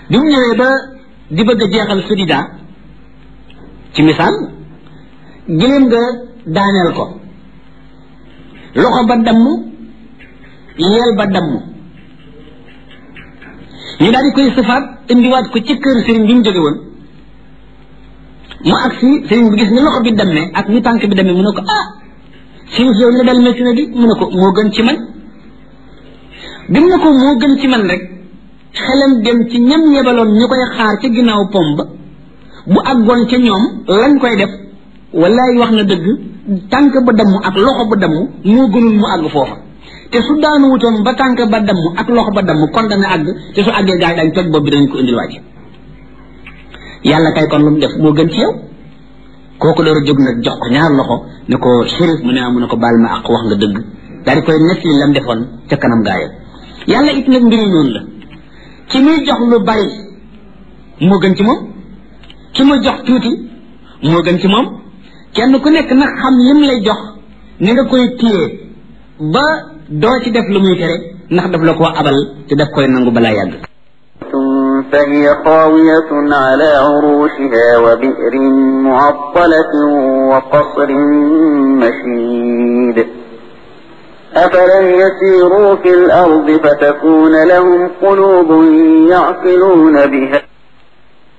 bi mu ñëwee ba di bëgg a jeexal sudida ci misaal giléem nga daaneel ko loxo ba damm yeel ba damm ñu daal di koy sëfaat indiwaat ko ci kër sëriñ bi mu jóge woon mu agsi sëriñ bi gis ni loxo bi dammee ak ni tànk bi dammee mu ne ko ah sëriñ si yow li la dal métti na di mu ne ko moo gën ci man bi mu ne ko moo gën ci man rek xelam dem ci ñam yebaloon ñu koy xaar ca ginnaaw pom ba bu àggoon ca ñoom lañ koy def wallaay wax na dëgg tànk ba damm ak loxo ba damm moo gënul mu àgg foofa te su daanu wutoon ba tànk ba damm ak loxo ba damm kon dana àgg te su àggee gaa yi dañ toj bopp bi dañ ko indil waaj yàlla kay kon lu mu def moo gën ci yow kooku door a jóg nag jox ko ñaar loxo ne ko shérif mu ne ah mu ne ko baal ma ak wax nga dëgg daal di koy nekk li lam defoon ca kanam gaa yi yàlla it nag mbiri noonu la ki muy jox lu bari moo gën ci moom ki muy jox tuuti moo gën ci moom kenn ku nekk nag xam lim lay jox ni nga koy téye ba doo ci def lu muy tere ndax daf la koo abal te daf koy nangu balaa yàgg فهي خاوية على عروشها وبئر معطلة وقصر مشيد أفلم يسيروا في الأرض فتكون لهم قلوب يعقلون بها